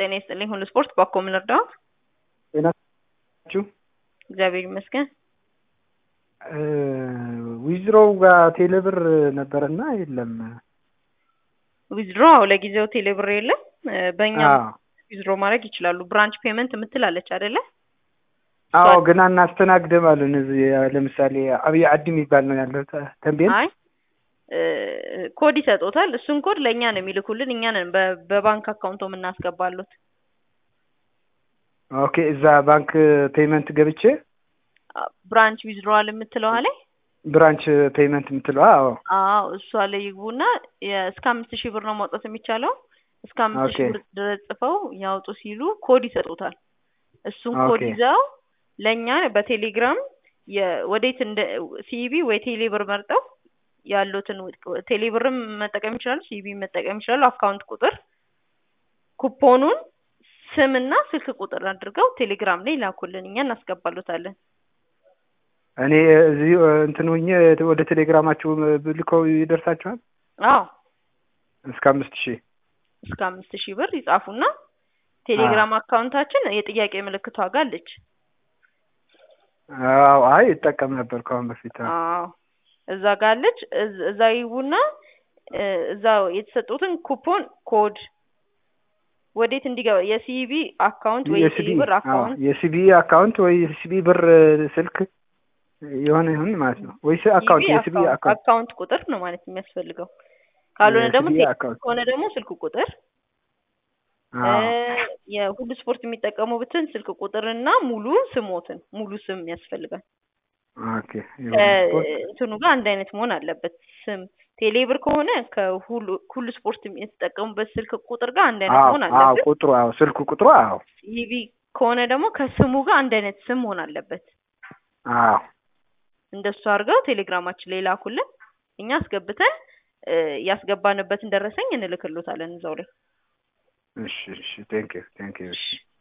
ጤና ይስጥልኝ። ሁሉ ስፖርት ባኮ ምን እርዳዎት? ጤና ናችሁ? እግዚአብሔር ይመስገን። ዊዝሮው ጋር ቴሌብር ነበረና የለም። ዊዝድሮ ለጊዜው ቴሌብር የለም። በእኛ አዎ ዊዝድሮ ማድረግ ይችላሉ። ብራንች ፔመንት የምትላለች አይደለ? አዎ ግን አናስተናግድም አሉን። እዚህ ለምሳሌ አብይ አዲ የሚባል ነው ያለው ተ- ተንቤን አይ ኮድ ይሰጡታል። እሱን ኮድ ለእኛ ነው የሚልኩልን። እኛ ነን በ- በባንክ አካውንቶ የምናስገባሉት። ኦኬ እዛ ባንክ ፔመንት ገብቼ ብራንች ዊዝድሮዋል የምትለዋ ላይ ብራንች ፔመንት የምትለው አዎ አዎ እሷ ላይ ይግቡና የ- እስከ አምስት ሺህ ብር ነው ማውጣት የሚቻለው። እስከ አምስት ሺህ ኦኬ። ብር ድረስ ጽፈው ያውጡ ሲሉ ኮድ ይሰጡታል። እሱን ኮድ ኦኬ። ይዘው ለእኛ በቴሌግራም የ- ወዴት እንደ ሲኢቢ ወይ ቴሌብር መርጠው ያሉትን ቴሌብርም መጠቀም ይችላሉ፣ ሲኢቢ መጠቀም ይችላሉ። አካውንት ቁጥር ኩፖኑን ስምና ስልክ ቁጥር አድርገው ቴሌግራም ላይ ላኩልን፣ እኛ እናስገባሉታለን። እኔ እዚህ እንትን ሆኜ ወደ ቴሌግራማችሁ ብልከው ይደርሳችኋል አዎ እስከ አምስት ሺህ እስከ አምስት ሺህ ብር ይጻፉና ቴሌግራም አካውንታችን የጥያቄ ምልክቷ ጋር አለች። አዎ አይ ይጠቀም ነበር ከአሁን በፊት አዎ። አዎ እዛ ጋር አለች። እዝ- እዛ ይግቡና እ፣ እዛ የተሰጡትን ኩፖን ኮድ ወዴት እንዲገባ የሲቢ አካውንት ወይ የሲቢ የሲቢ ብር አዎ አካውንት የሲቢ አካውንት ወይ የሲቢ ብር ስልክ የሆነ ይሁን ማለት ነው ወይስ አካውንት ሲቢ የሲቢ አካውንት አካውንት ቁጥር ነው ማለት የሚያስፈልገው። ካልሆነ ደግሞ የሲቢ ቴክስት አካውንት ከሆነ ደግሞ ስልክ ቁጥር እ፣ አዎ የሁሉ ስፖርት የሚጠቀሙበትን ስልክ ቁጥርና ሙሉ ስሞትን ሙሉ ስም ያስፈልጋል። ኦኬ የሁሉ ስፖርት ከእንትኑ ጋር አንድ አይነት መሆን አለበት ስም። ቴሌብር ከሆነ ከሁሉ ሁሉ ስፖርት የተጠቀሙበት ስልክ ቁጥር ጋር አንድ አይነት አዎ መሆን አዎ አለበት። ቁጥሩ አዎ ስልክ ቁጥሩ አዎ ኢቪ ከሆነ ደግሞ ከስሙ ጋር አንድ አይነት ስም መሆን አለበት። አዎ እንደሱ አድርገው ቴሌግራማችን ላይ ላኩልን። እኛ አስገብተን እ፣ ያስገባንበትን ደረሰኝ እንልክሎታለን እዛው ላይ። እሺ እሺ ቴንክ ዩ ቴንክ ዩ እሺ